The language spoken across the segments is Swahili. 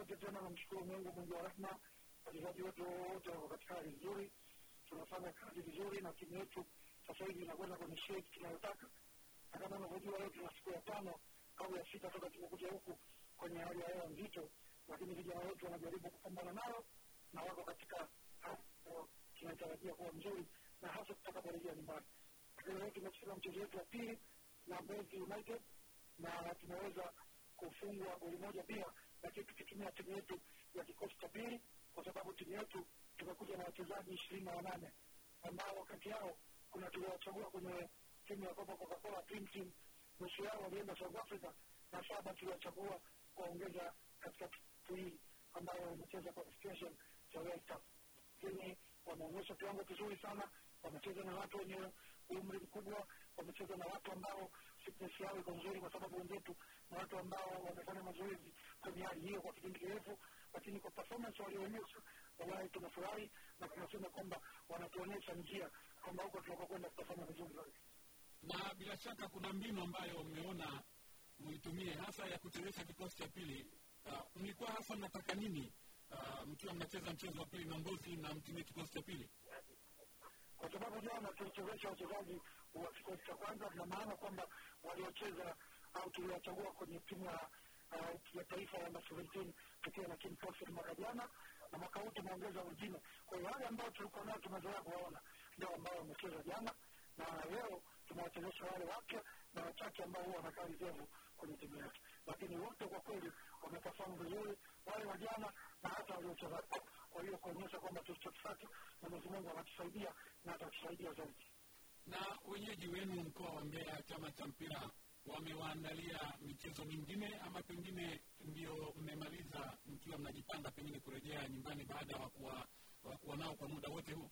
yote tena namshukuru Mungu mwingi wa rehema, wachezaji wetu wote wako katika hali nzuri, tunafanya kazi vizuri na timu yetu sasa hivi inakwenda kwenye shape tunayotaka, na kama unavyojua leo tuna siku ya tano au ya sita toka tumekuja huku kwenye hali ya hewa nzito, lakini vijana wetu wanajaribu kupambana nayo na wako katika hali ambayo tunaitarajia kuwa nzuri, na hasa tutakaporejea nyumbani. Lakini leo tumecheza mchezo wetu wa pili na Mbezi United na tumeweza kufungwa goli moja pia, lakini tukitumia timu yetu ya kikosi cha pili, kwa sababu timu yetu tumekuja na wachezaji ishirini na wanane ambao kati yao kuna tuliwachagua kwenye timu ya Copa Coca-Cola Dream Team, nusu yao walienda South Africa na saba tuliwachagua kuwaongeza katika timu hii ambayo imecheza qualification cha World Cup, lakini wameonyesha kiwango kizuri sana. Wamecheza na watu wenye umri mkubwa, wamecheza na watu ambao fitness yao iko nzuri, kwa sababu wenzetu na watu ambao wamefanya mazoezi kwenye hali hiyo kwa kipindi kirefu, lakini kwa performance walioonyesha, wallahi tunafurahi na tunasema kwamba wanatuonyesha njia kwamba huko tunakokwenda tutafanya vizuri zaidi. na bila shaka kuna mbinu ambayo mmeona muitumie hasa ya kuchezesha kikosi cha pili. Uh, mlikuwa hasa mnataka nini uh, mkiwa mnacheza mchezo wa pili na Mbozi na mtumie kikosi cha pili? kwa sababu jana tulichezesha wachezaji wa kikosi cha kwanza, na maana kwamba waliocheza au tuliwachagua kwenye timu ya uh, ya taifa ya under 17 tukiwa na King Prophet mwaka jana, na mwaka huu tumeongeza wengine. Kwa hiyo wale ambao tulikuwa nao tumezoea kuwaona ndio ambao wamecheza jana, na leo tunawachezesha wale wapya na wachache ambao huwa wanakaa reserve kwenye timu yetu, lakini wote kwa kweli wameperform vizuri, wale wa jana na hata waliocheza leo. Kwa hiyo kuonyesha kwamba tulichokifanya Mwenyezi Mungu anatusaidia na atatusaidia zaidi. Na wenyeji wenu mkoa wa Mbeya, chama cha mpira wamewaandalia michezo mingine ama pengine ndio mmemaliza mkiwa mnajipanga pengine kurejea nyumbani baada ya kuwa wa kuwa nao kwa muda wote huu?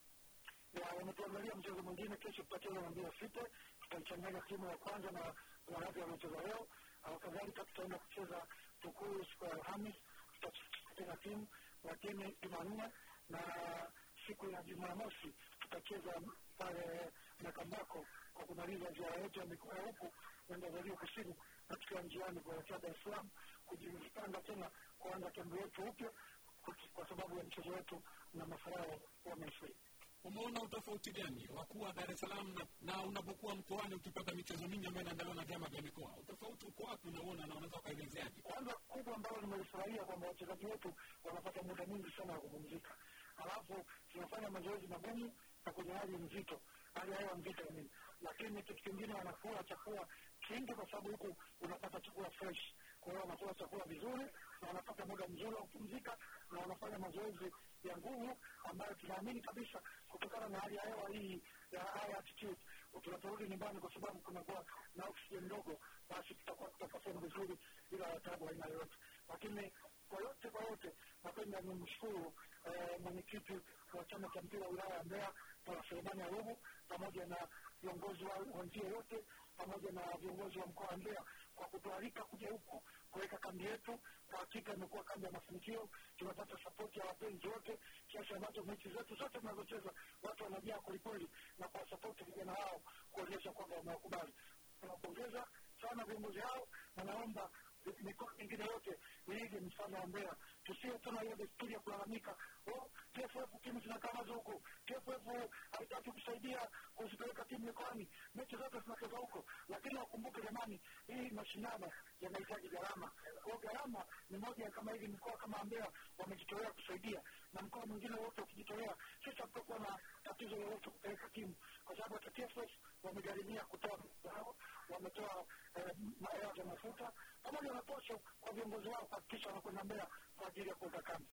na wametuangalia mchezo mwingine. Kesho tutacheza na Mbeya City, tutaichanganya timu ya kwanza na wanawake wanaocheza leo. Au kadhalika tutaenda kucheza Tukuyu siku ya Alhamis, tutacheza timu lakini Jumanne na siku ya Jumamosi tutacheza pale Makambako kwa kumaliza ziara yetu ya mikoa ya huku kwenda Zario Kusini, na tukiwa njiani kuelekea Dar es Salaam kujipanga tena kuanza kambi yetu upya kwa sababu ya mchezo wetu na mafarao wa Misri. Umeona utofauti gani wa kuwa Dar es Salaam na, na unapokuwa mkoani ukipata michezo mingi ambayo inaandaliwa na vyama vya mikoa? Utofauti uko wapi unauona na unaweza ukaelezeaje? kwanza kubwa ambalo nimelifurahia kwamba wachezaji wetu wanapata muda mwingi sana wa kupumzika, alafu tunafanya mazoezi magumu na kwenye hali nzito, hali ya hewa nzito ya nini, lakini kitu kingine wanakula chakula kingi, kwa sababu huku unapata chakula fresh. Kwa hiyo wanakula chakula vizuri na wanapata muda mzuri wa kupumzika na wanafanya mazoezi ya nguvu ambayo tunaamini kabisa kutokana na hali ya hewa hii ya high altitude, tunaporudi nyumbani, kwa sababu kunakuwa na oxygen ndogo, basi tutakuwa tutapafoma vizuri bila ya tabu aina yoyote. Lakini kwa yote kwa yote, napenda nimshukuru eh, mwenyekiti wa chama cha mpira wa wilaya ya Mbeya Bwana Selemani Arubu pamoja na viongozi wa wenzie wote pamoja na viongozi wa mkoa wa Mbeya kwa kutualika kuja huku kuweka kambi yetu. Kwa hakika imekuwa kambi ya mafanikio, tumepata sapoti ya wapenzi wote kiasi ambacho mechi zetu zote tunazocheza watu wanajaa kwelikweli na kuwasapoti vijana hao kuonyesha kwamba wamewakubali. Tunawapongeza sana viongozi hao na naomba mikoa mingine yote iige mfano wa Mbeya, tusiwe tuna hiyo desturi ya kulalamika, oh, TFF timu zinakamaza huko, TFF haitaki kusaidia kuzipeleka timu mikoani, mechi zote zinacheza huko. Lakini wakumbuke jamani, hii mashindano yanahitaji gharama. Kwa gharama ni moja ya kama hivi, mkoa kama Mbeya wamejitolea kusaidia, na mkoa mwingine wote ukijitolea, sisi hatutakuwa na tatizo lolote kupeleka timu, kwa sababu hata TFF wamegharimia kutoa zao, wametoa eh, hela za mafuta pamoja na posho kwa viongozi wao kuhakikisha wanakwenda Mbeya kwa ajili ya kuweka kambi.